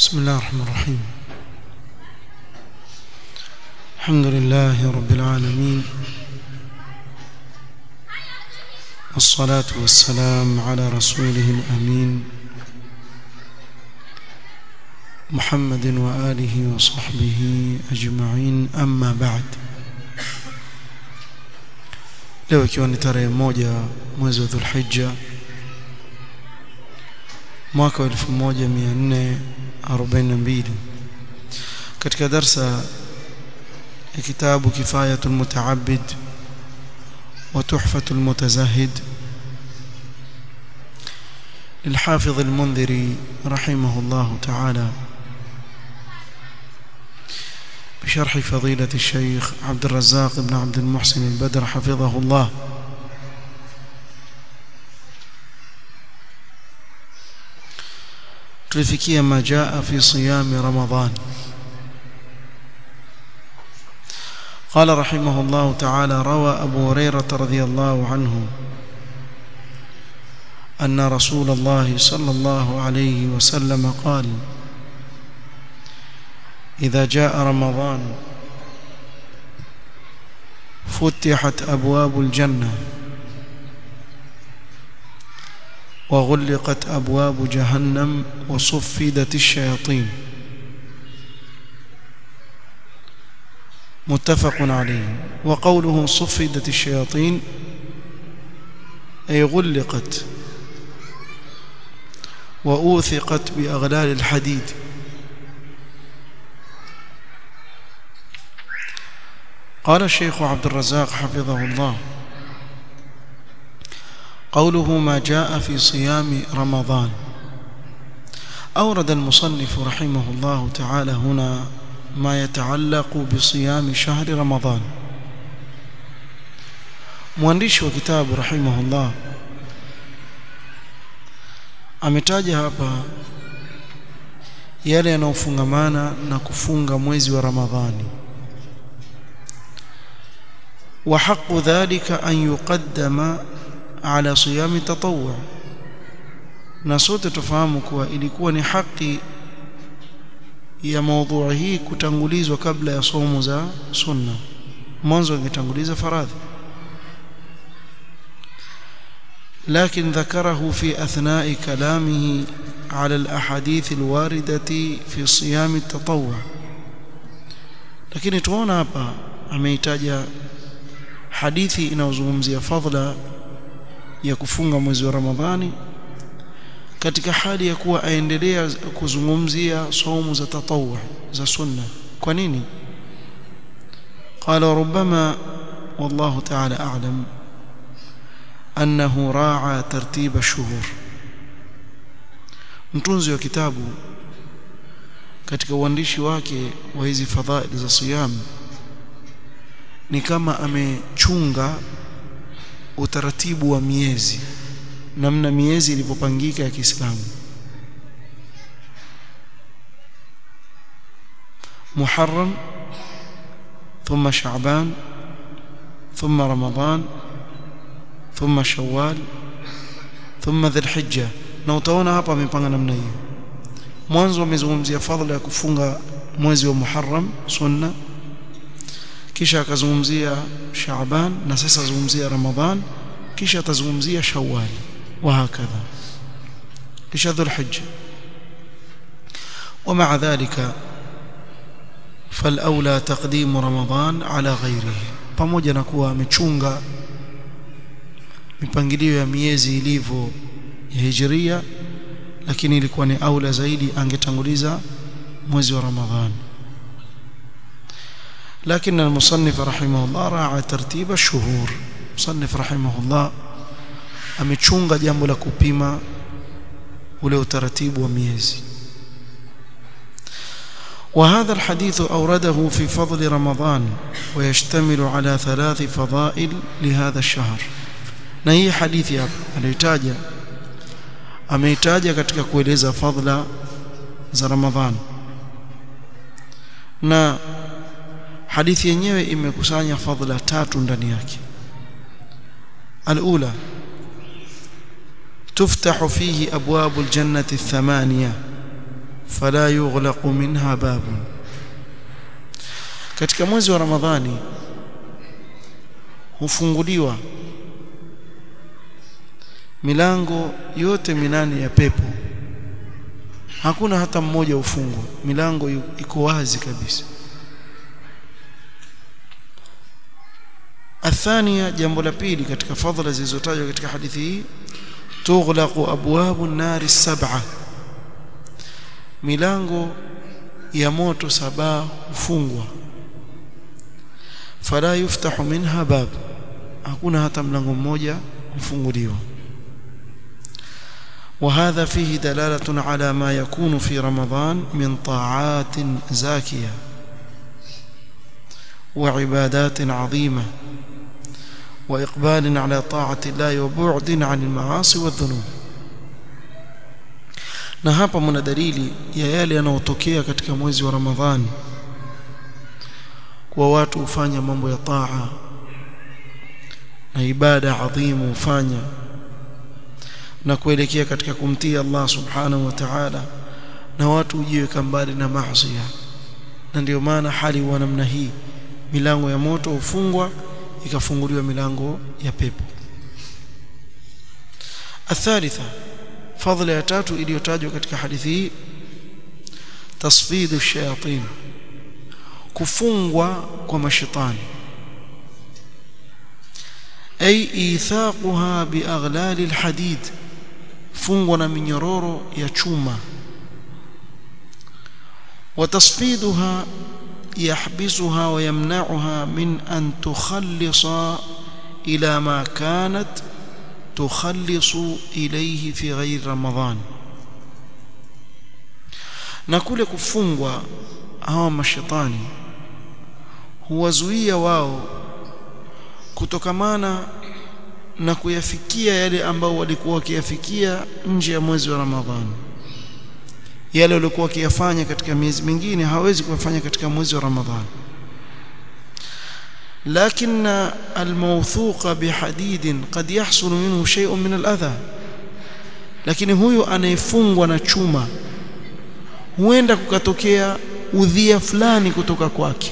بسم الله الرحمن الرحيم الحمد لله رب العالمين والصلاة والسلام على رسوله الأمين محمد وآله وصحبه أجمعين أما بعد leo ikiwa ni tarehe moja mwezi wa Dhulhijja mwaka wa 1442 katika darsa ya kitabu kifayatul mutaabbid wa tuhfatul mutazahid للحافظ المنذري رحمه الله تعالى بشرح فضيلة الشيخ عبد الرزاق بن عبد المحسن البدر حفظه الله tulifikia ma jaa fi siyam ramadan قال رحمه الله تعالى روى أبو هريرة رضي الله عنه أن رسول الله صلى الله عليه وسلم قال إذا جاء رمضان فتحت أبواب الجنة وغلقت أبواب جهنم وصفدت الشياطين متفق عليه وقوله صفدت الشياطين أي غلقت وأوثقت بأغلال الحديد قال الشيخ عبد الرزاق حفظه الله قوله ما جاء في صيام رمضان أورد المصنف رحمه الله تعالى هنا ما يتعلق بصيام شهر رمضان mwandishi wa kitabu rahimahullah ametaja hapa yale yanayofungamana na kufunga mwezi wa Ramadhani wa haqqu dhalika an yuqaddama ala siyami tatawwu na sote tufahamu kuwa ilikuwa ni haki ya maudhui hii kutangulizwa kabla ya somo za sunna mwanzo ingetanguliza faradhi لكن ذكره في أثناء كلامه على الأحاديث الواردة في صيام التطوع lakini tuona hapa ameitaja hadithi inayozungumzia fadhila ya kufunga mwezi wa Ramadhani katika hali ya kuwa aendelea kuzungumzia saumu za tatawwu za sunna kwa nini qala rubbama wallahu ta'ala a'lam annahu ra'a tartiba shuhur mtunzi wa kitabu katika uandishi wake wa hizi fadhaili za siyam ni kama amechunga utaratibu wa miezi namna miezi ilivyopangika ya Kiislamu Muharram ثم شعبان ثم رمضان ثم شوال ثم ذي الحجة na utaona hapa amepanga namna hiyo mwanzo amezungumzia fadhila ya kufunga mwezi wa Muharram sunna kisha akazungumzia Shaaban na sasa azungumzia Ramadhan kisha atazungumzia Shawwal wa hakadha kisha Dhulhijja ومع ذلك فالأولى تقديم رمضان على غيره pamoja na kuwa amechunga mipangilio ya miezi ilivyo ya hijiria lakini ilikuwa ni aula zaidi angetanguliza mwezi wa Ramadhan لكن المصنف رحمه الله راعى ترتيب الشهور مصنف رحمه الله amechunga jambo la kupima ule utaratibu wa miezi وهذا الحديث أورده في فضل رمضان ويشتمل على ثلاث فضائل لهذا الشهر na hii hadithi hapa anaitaja ameitaja katika kueleza fadhila za Ramadhan na hadithi yenyewe imekusanya fadhila tatu ndani yake alula تفتح فيه أبواب الجنة الثمانية fala yughlaqu minha babun katika mwezi wa ramadhani hufunguliwa milango yote minane ya pepo hakuna hata mmoja ufungwa milango iko wazi kabisa athania jambo la pili katika fadhila zilizotajwa katika hadithi hii tughlaqu abwabu nari sab'a milango ya moto saba hufungwa fala yuftahu minha bab hakuna hata mlango mmoja kufunguliwa وهذا فيه دلالة على ما يكون في رمضان من طاعات زاكية وعبادات عظيمة وإقبال على طاعة الله وبعد عن المعاصي والذنوب na hapa mna dalili ya yale yanayotokea katika mwezi wa Ramadhani kwa watu hufanya mambo ya taa na ibada adhimu hufanya na kuelekea katika kumtii Allah subhanahu wa ta'ala na watu hujiweka mbali na maasi na ndio maana hali wa namna hii milango ya moto hufungwa ikafunguliwa milango ya pepo athalitha fadhila ya tatu iliyotajwa katika hadithi hii tasfidu shayatin kufungwa kwa mashaitani ay ithaquha bi aghlal alhadid fungwa na minyororo ya chuma وتصفيدها يحبسها ويمنعها من أن تخلص إلى ما كانت تخلص إليه في غير رمضان na kule kufungwa hawa mashetani huwazuia wao kutokamana na kuyafikia yale ambao walikuwa wakiyafikia nje ya mwezi wa Ramadhani yale walikuwa wakiyafanya katika miezi mingine hawezi kuyafanya katika mwezi wa Ramadhani لكن الموثوق بحديد قد يحصل منه شيء من الأذى lakini huyu anayefungwa na chuma huenda kukatokea udhia fulani kutoka kwake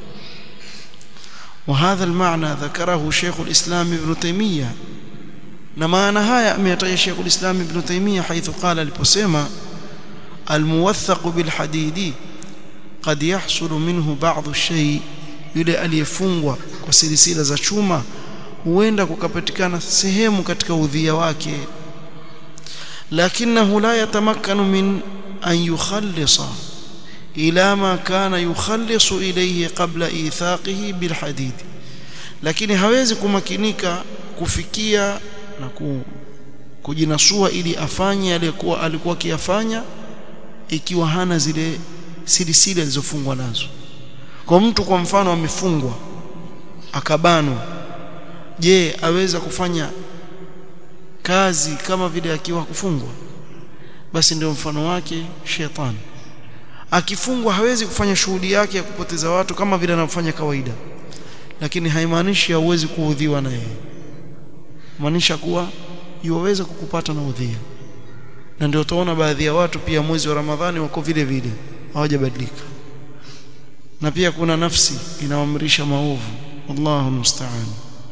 وهذا المعنى ذكره شيخ الإسلام ابن تيمية na maana haya ameyataja Sheikh al-Islam Ibn Taymiyyah haithu qala aliposema الموثق بالحديد قد يحصل منه بعض الشيء yule aliyefungwa kwa silisila za chuma huenda kukapatikana sehemu katika udhia wake lakinahu la yatamakkanu min an yukhallisa ila ma kana yukhallisu ilayhi qabla ithaqihi bilhadid lakini hawezi kumakinika kufikia na ku, kujinasua ili afanye alikuwa alikuwa akiyafanya ikiwa hana zile silisila zilizofungwa nazo kwa mtu kwa mfano amefungwa akabanwa je aweza kufanya kazi kama vile akiwa kufungwa basi ndio mfano wake shetani akifungwa hawezi kufanya shughuli yake ya kupoteza watu kama vile anavyofanya kawaida lakini haimaanishi hauwezi kuudhiwa na yeye maanisha kuwa yuwaweza kukupata na udhia na ndio utaona baadhi ya watu pia mwezi wa Ramadhani wako vile vile hawajabadilika na pia kuna nafsi inaamrisha maovu wallahu musta'an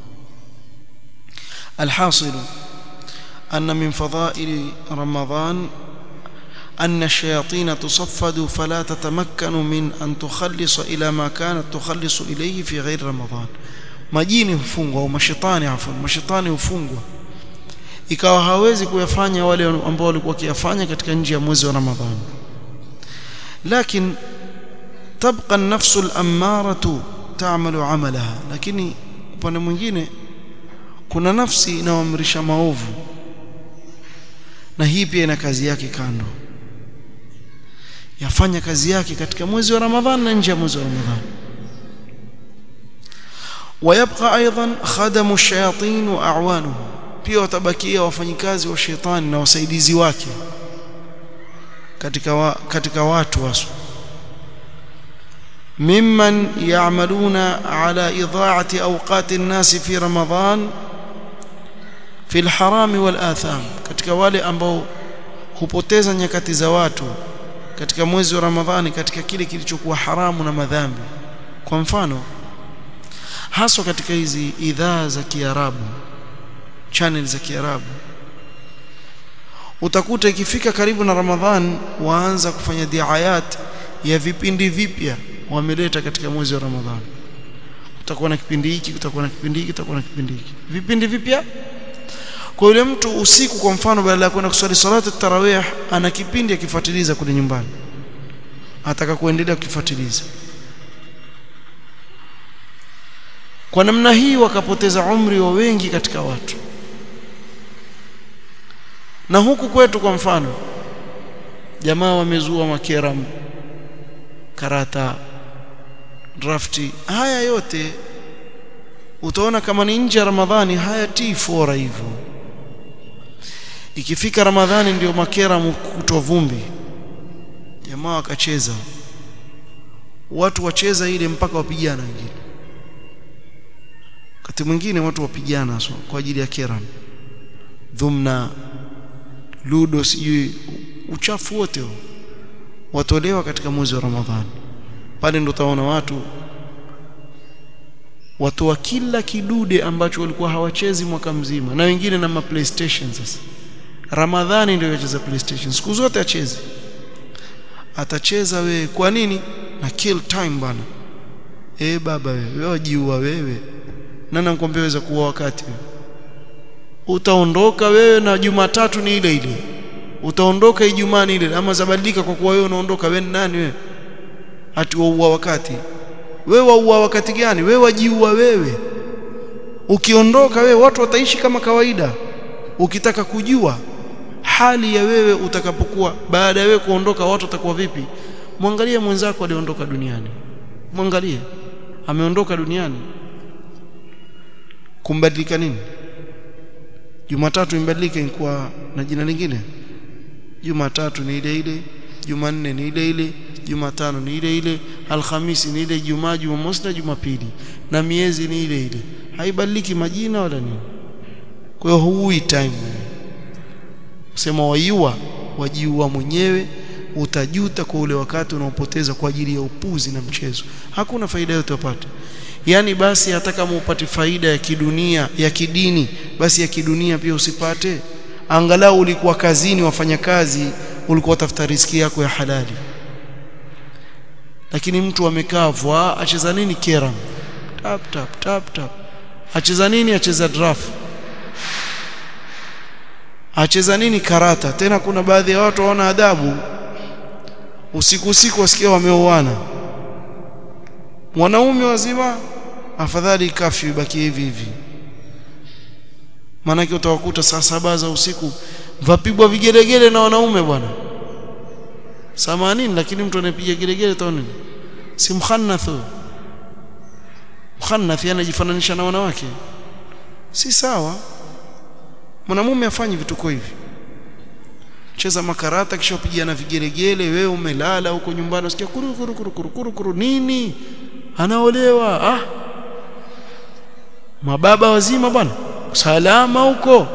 alhasil anna min fadha'il ramadan أن الشياطين تصفد فلا تتمكن من أن تخلص إلى ما كانت تخلص إليه في غير رمضان majini hufungwa au mashetani afwan mashetani hufungwa ikawa hawezi kuyafanya wale ambao walikuwa wakiyafanya katika nje ya mwezi wa Ramadhani lakini تبقى النفس الأمارة تعمل عملها lakini upande mwingine kuna nafsi inayoamrisha maovu na hii pia ina kazi yake kando yafanya kazi yake katika mwezi wa Ramadhani na nje ya mwezi wa Ramadhani ويبقى ايضا خدم الشياطين واعوانهم pia watabakia wafanyikazi wa shetani na wasaidizi wake katika wa, katika watu wasu ممن يعملون على إضاعة أوقات الناس في رمضان في الحرام والآثام katika wale ambao hupoteza nyakati za watu katika mwezi wa Ramadhani katika kile kilichokuwa haramu na madhambi kwa mfano haswa katika hizi idhaa za Kiarabu channel za Kiarabu utakuta ikifika karibu na Ramadhan waanza kufanya diayat ya vipindi vipya wameleta katika mwezi wa Ramadhani kutakuwa na kipindi hiki kutakuwa na kipindi hiki kutakuwa na kipindi hiki vipindi vipya kwa yule mtu usiku kwa mfano badala ya kwenda kuswali salatu tarawih ana kipindi akifuatiliza kule nyumbani ataka kuendelea kukifuatiliza kwa namna hii wakapoteza umri wa wengi katika watu na huku kwetu kwa mfano jamaa wamezua makeram karata drafti haya yote utaona kama ni nje ya Ramadhani hayatii fora hivyo ikifika Ramadhani ndio makera kutoa vumbi jamaa wakacheza watu wacheza ile mpaka wapigana wengine wakati mwingine watu wapigana so, kwa ajili ya keram dhumna ludo sijui uchafu wote watolewa katika mwezi wa Ramadhani pale ndo utaona watu watoa kila kidude ambacho walikuwa hawachezi mwaka mzima na wengine na ma PlayStation sasa Ramadhani ndio yacheza PlayStation siku zote acheze atacheza wewe kwa nini na kill time bana eh baba wewe wewe wajiua wewe nani anakuambia weza kuwa wakati wewe utaondoka wewe na Jumatatu ni ile ile utaondoka Ijumaa ni ile ama zabadilika kwa kuwa wewe unaondoka wewe nani wewe ati waua wakati wewe waua wakati gani wewe wajiua wewe ukiondoka wewe watu wataishi kama kawaida ukitaka kujua hali ya wewe utakapokuwa baada ya wewe kuondoka watu watakuwa vipi mwangalie mwenzako aliondoka duniani mwangalie ameondoka duniani kumbadilika nini Jumatatu imbadilike kwa na jina lingine Jumatatu ni ile ile Jumanne ni ile ile Jumatano ni ile ile Alhamisi ni ile Jumaa Jumamosi na Jumapili na miezi ni ile ile haibadiliki majina wala nini kwa hiyo huui time kusema waiua wajiua mwenyewe utajuta kwa ule wakati unaopoteza kwa ajili ya upuzi na mchezo hakuna faida yote upate yani basi hata kama upate faida ya kidunia ya kidini basi ya kidunia pia usipate angalau ulikuwa kazini wafanya kazi ulikuwa tafuta riski yako ya halali lakini mtu amekaa vwa acheza nini keram tap tap tap tap acheza nini acheza draft acheza nini karata tena kuna baadhi ya watu waona adabu usiku usiku wasikia wameoana wanaume wazima afadhali kafyu ibaki hivi hivi maanake utawakuta saa saba za usiku vapigwa vigelegele na wanaume bwana samanini lakini mtu anapiga gelegele taoni si mkhannath mkhannath anajifananisha na wanawake si sawa mwanamume afanye vituko hivi cheza makarata kisha upigia na vigelegele wewe umelala huko nyumbani usikia kuru kuru kuru kuru kuru, kuru nini anaolewa ah mababa wazima bwana salama huko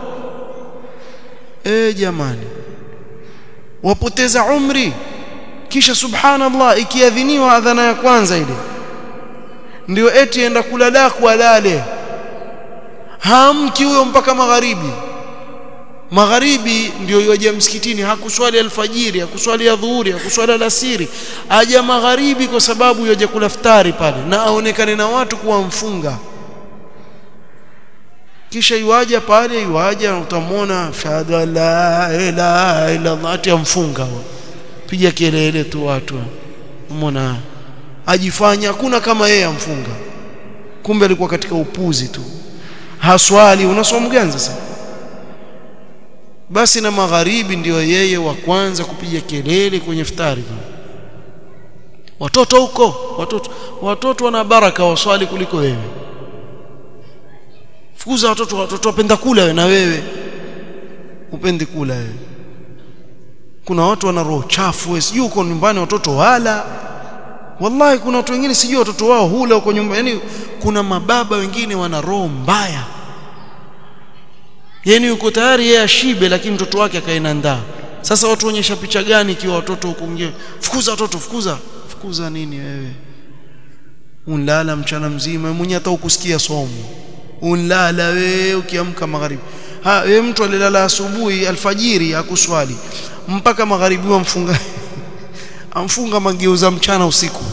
eh jamani wapoteza umri kisha subhanallah ikiadhiniwa adhana ya kwanza ile ndio eti enda kulala alale hamki huyo mpaka magharibi magharibi ndio yaje msikitini hakuswali alfajiri hakuswali adhuhuri hakuswali alasiri aja magharibi kwa sababu yaje kula futari pale na aonekane na watu kuwa mfunga kisha yuaja pale yuaja utamwona shahada la ilaha illa Allah ati amfunga piga kelele tu watu umeona ajifanya hakuna kama yeye amfunga kumbe alikuwa katika upuzi tu haswali unasoma gani sasa basi na magharibi ndio yeye wa kwanza kupiga kelele kwenye futari watoto huko watoto watoto wana baraka waswali kuliko wewe fukuza watoto watoto wapenda kula wewe na wewe upendi kula wewe kuna watu wana roho chafu wewe sijui uko nyumbani watoto wala wallahi kuna watu wengine sijui watoto wao hula huko nyumbani yani kuna mababa wengine wana roho mbaya yani yuko tayari yeye ashibe lakini mtoto wake akaenda ndaa sasa watu onyesha picha gani ikiwa watoto hukuingia fukuza watoto fukuza fukuza nini wewe unlala mchana mzima mwenye hata ukusikia somo unlala wewe ukiamka magharibi ha wewe mtu alilala asubuhi alfajiri akuswali mpaka magharibi wamfunga amfunga mageuza mchana usiku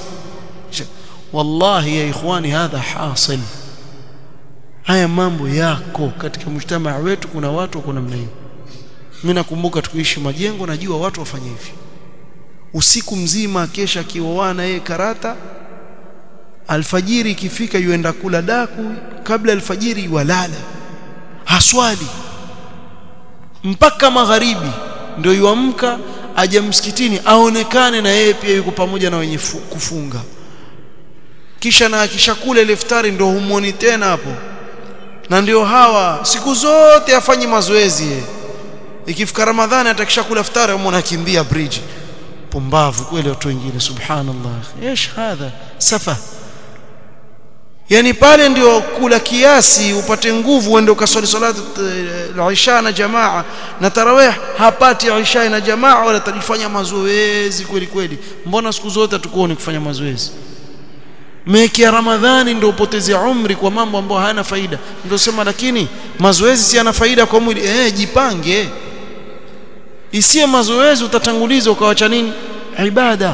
wallahi ya ikhwani hadha hasil haya mambo yako katika mjtamaa wetu kuna watu wako namna hiyo mimi nakumbuka tukiishi majengo najua watu wafanye hivi usiku mzima kesha kioana yeye karata alfajiri ikifika yuenda kula daku kabla alfajiri walala haswali mpaka magharibi ndio yuamka aje msikitini aonekane na yeye pia yuko pamoja na wenye kufunga kisha na akishakula ile iftari ndio humwoni tena hapo na ndio hawa siku zote afanye mazoezi yeye ikifika ramadhani atakishakula iftari umwona kimbia bridge pumbavu kweli watu wengine subhanallah ايش hadha safa yani pale ndio kula kiasi upate nguvu uende ukaswali salatu al-isha na jamaa na tarawih hapati isha na jamaa wala tajifanya mazoezi kweli kweli mbona siku zote tukuone kufanya mazoezi meki ya ramadhani ndio upoteze umri kwa mambo ambayo hayana faida ndio sema lakini mazoezi si yana faida kwa mwili eh jipange isiye mazoezi utatanguliza ukawacha nini ibada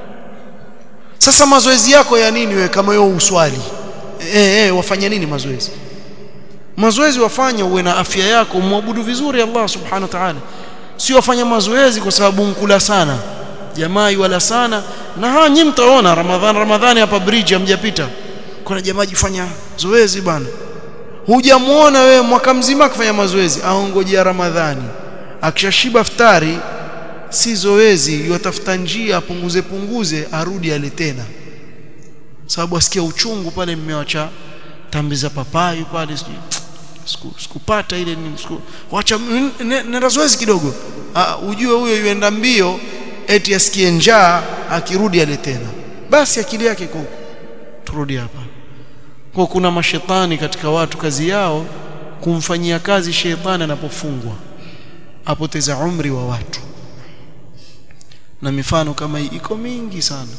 sasa mazoezi yako ya nini wewe kama wewe uswali eh eh wafanya nini mazoezi mazoezi wafanye uwe na afya yako muabudu vizuri Allah subhanahu wa ta'ala sio wafanya mazoezi kwa sababu mkula sana jamaa wala sana na haa nyinyi mtaona ramadhan ramadhani hapa bridge hamjapita kuna jamaa jifanya zoezi bana hujamuona wewe mwaka mzima akifanya mazoezi aongojea ramadhani akishashiba iftari si zoezi yatafuta njia apunguze punguze arudi ale tena sababu asikia uchungu pale mmewacha tambi za papai pale sikupata ile siku wacha nenda zoezi kidogo uh, ujue huyo yuenda mbio eti asikie njaa akirudi ale tena basi akili yake iko turudi hapa kwa kuna mashetani katika watu kazi yao kumfanyia kazi shetani anapofungwa apoteza umri wa watu na mifano kama hii iko mingi sana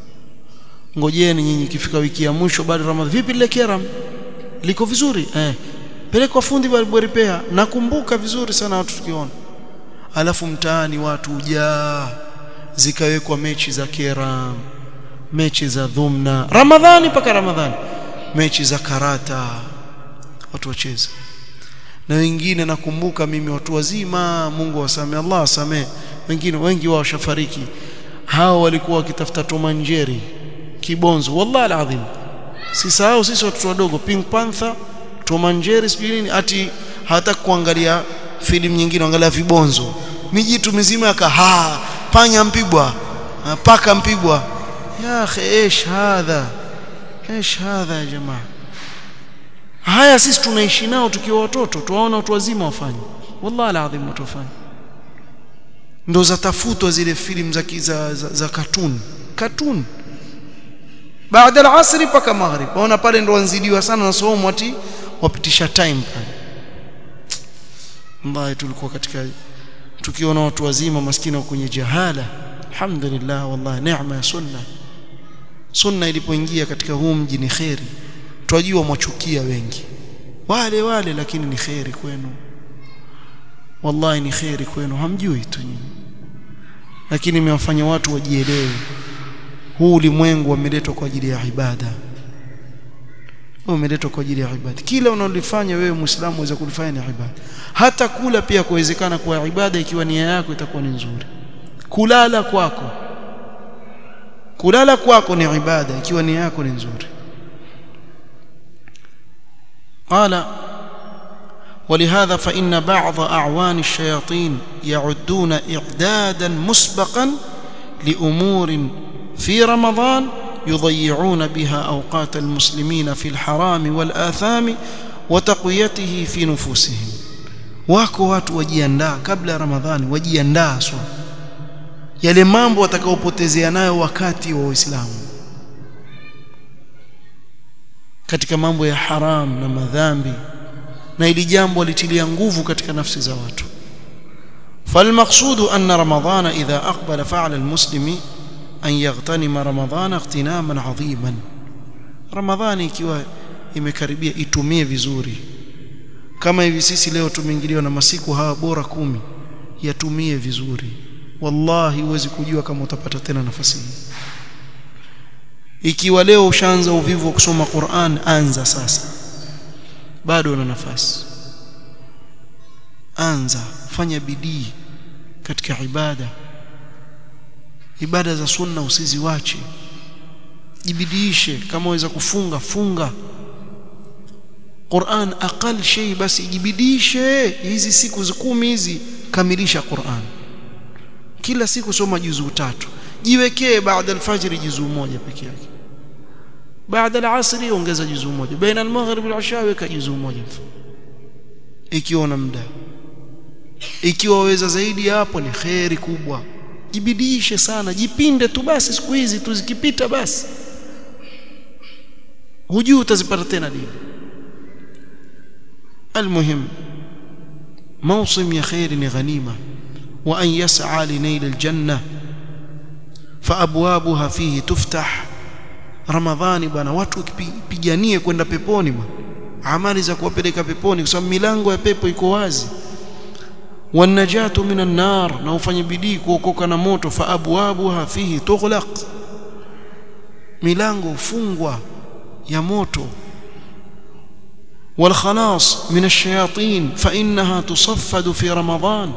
ngojeni nyinyi kifika wiki ya mwisho baada ya ramadhani vipi lile keram liko vizuri eh peleka fundi wa repair nakumbuka vizuri sana watu tukiona alafu mtaani watu ujaa zikawekwa mechi za keram mechi za dhumna ramadhani mpaka ramadhani mechi za karata watu wacheza na wengine nakumbuka mimi watu wazima Mungu wasamee Allah asamee wengine wengi wao washafariki hao walikuwa wakitafuta tomanjeri kibonzo wallahi alazim sisahau sisi watoto wadogo pink panther tomanjeri sijui nini ati hata kuangalia filamu nyingine angalia vibonzo mijitu mizima yakaha panya mpigwa paka mpigwa ya akhi ايش hadha ايش hadha ya jamaa haya sisi tunaishi nao tukiwa watoto tuwaona watu wazima wafanye wallahi alazim watu wafanye ndo zatafutwa zile filamu za za, za, za cartoon cartoon baada al-asri paka maghrib waona pale ndo wanzidiwa sana na somo ati wapitisha time pale ambaye tulikuwa katika tukiona watu wazima maskini kwenye jahala alhamdulillah wallahi neema ya sunna sunna ilipoingia katika huu mji ni khairi twajua mwachukia wengi wale wale lakini ni khairi kwenu wallahi ni khairi kwenu hamjui tu nyinyi lakini imewafanya watu wajielewe huu ulimwengu umeletwa kwa ajili ya ibada umeletwa kwa ajili ya ibada kila unalofanya wewe muislamu uweze kulifanya ni ibada hata kula pia kuwezekana kwa ibada ikiwa nia yako itakuwa ni nzuri kulala kwako kulala kwako ni ibada ikiwa nia yako ni nzuri قال ولهذا فإن بعض أعوان الشياطين يعدون إعدادا مسبقا لأمور في رمضان يضيعون بها أوقات المسلمين في الحرام والآثام وتقويته في نفوسهم wako watu wajiandaa kabla ya ramadhani wajiandaa swa yale mambo watakaopotezea nayo wakati wa uislamu katika mambo ya haram na madhambi na ili jambo litilia nguvu katika nafsi za watu فالمقصود أن رمضان إذا أقبل فعل المسلم أن يغتنم رمضان اغتناما عظيما رمضان ikiwa imekaribia itumie vizuri kama hivi sisi leo tumeingiliwa na masiku haya bora kumi yatumie vizuri wallahi huwezi kujua kama utapata tena nafasi hii ikiwa leo ushaanza uvivu wa kusoma Qur'an anza sasa bado una nafasi anza fanya bidii katika ibada ibada za sunna usiziwache jibidiishe kama waweza kufunga funga Qur'an aqal shay basi jibidiishe hizi siku kumi hizi kamilisha Qur'an kila siku soma juzuu tatu jiwekee baada alfajiri juzuu moja peke yake baada alasri ongeza juzuu moja baina almaghrib walisha weka juzuu moja ikiwa una muda ikiwa waweza zaidi hapo ni khairi kubwa jibidiishe sana jipinde tu basi siku hizi tu zikipita basi hujui utazipata tena lini المهم موسم يا خير غنيمة وأن يسعى لنيل الجنة فأبوابها فيه تفتح رمضان bwana watu wakipiganie kwenda peponi bwana amali za kuwapeleka peponi kwa sababu milango ya pepo iko wazi wanajatu minan nar na ufanye bidii kuokoka na moto fa abwabuha fihi tughlaq milango ufungwa ya moto والخلاص من الشياطين فإنها تصفد في رمضان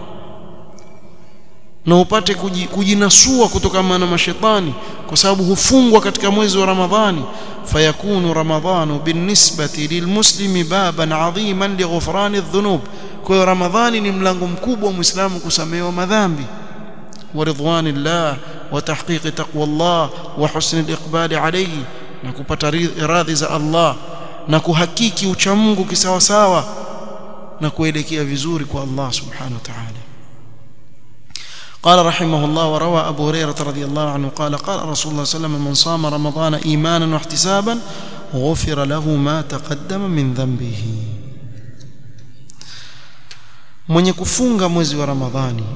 na upate kujinasua kutokana na mashetani kwa sababu hufungwa katika mwezi wa Ramadhani fayakunu ramadhanu binisbati lilmuslimi baban adhiman lighufrani adh-dhunub kwa hiyo Ramadhani ni mlango mkubwa wa Muislamu kusamehewa madhambi wa ridwanillah wa tahqiqi taqwallah wa husni al-iqbali alayhi na kupata radhi za Allah na kuhakiki ucha Mungu kisawasawa na kuelekea vizuri kwa Allah subhanahu wa ta'ala قال رحمه الله وروى أبو هريرة رضي الله عنه قال قال رسول الله صلى الله عليه وسلم من صام رمضان إيمانا واحتسابا غفر له ما تقدم من ذنبه من يكفونغ mwezi wa Ramadhani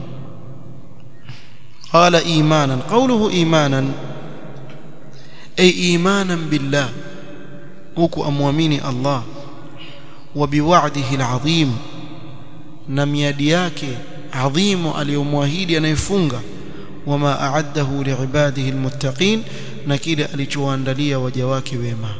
قال إيمانا قوله إيمانا أي إيمانا بالله huku amwamini Allah wa biwa'dihi al'azim na miadi yake adhimu aliyomwahidi anayefunga wama a'addahu li'ibadihi almuttaqin na kile alichowaandalia waja wake wema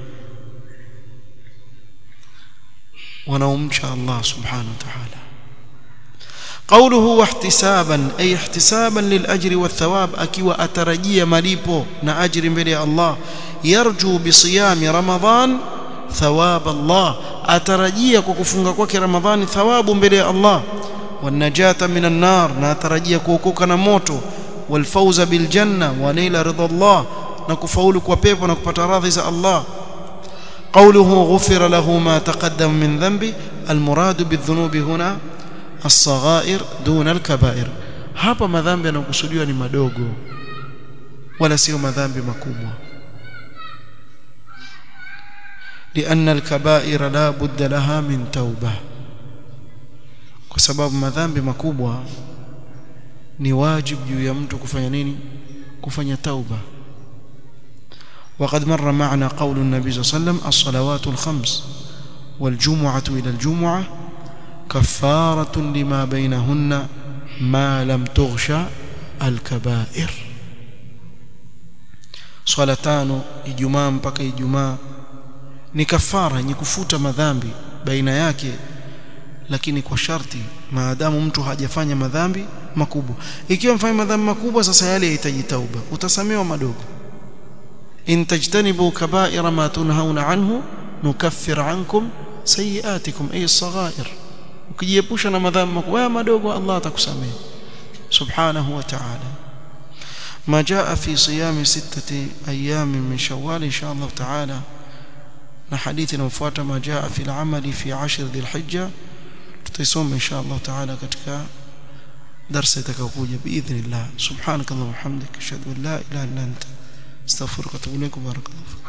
wanaomcha Allah subhanahu wa ta'ala قوله واحتسابا أي احتسابا للأجر والثواب أكي أترجي مليبو نأجر بلي الله يرجو بصيام رمضان ثواب الله أترجي كوكفنغ كوك رمضان ثواب بلي الله والنجاة من النار نأترجي كوكوك نموتو والفوز بالجنة ونيل رضا الله نكفولك وبيب ونكبت راضي الله قوله غفر له ما تقدم من ذنبه المراد بالذنوب هنا الصغائر دون الكبائر hapa madhambi yanayokusudiwa ni madogo wala sio madhambi makubwa لأن الكبائر لا بد لها من توبة kwa sababu madhambi makubwa ni wajibu juu ya mtu kufanya nini kufanya tauba وقد مر معنا قول النبي صلى الله عليه وسلم الصلوات الخمس والجمعة إلى الجمعة كفارة لما بينهن ما لم تغشى الكبائر swala tano ijumaa mpaka ijumaa ni kafara yenye kufuta madhambi baina yake lakini kwa sharti maadamu mtu hajafanya madhambi makubwa ikiwa mfanya madhambi makubwa sasa yale yahitaji tauba utasamewa madogo in tajtanibu kaba'ira ma tunhauna anhu nukaffir ankum sayiatikum ay as-saghair ukijiepusha na madhambi makubwa madogo Allah atakusamehe subhanahu wa ta'ala ما جاء في صيام ستة أيام من شوال إن شاء الله تعالى نحديث نفوات ما جاء في العمل في عشر ذي الحجة تيسوم إن شاء الله تعالى كتك درس تكوكوجة بإذن الله سبحانك اللهم وبحمدك أشهد أن لا إله إلا أنت استغفرك وأتوب إليك بارك الله فيك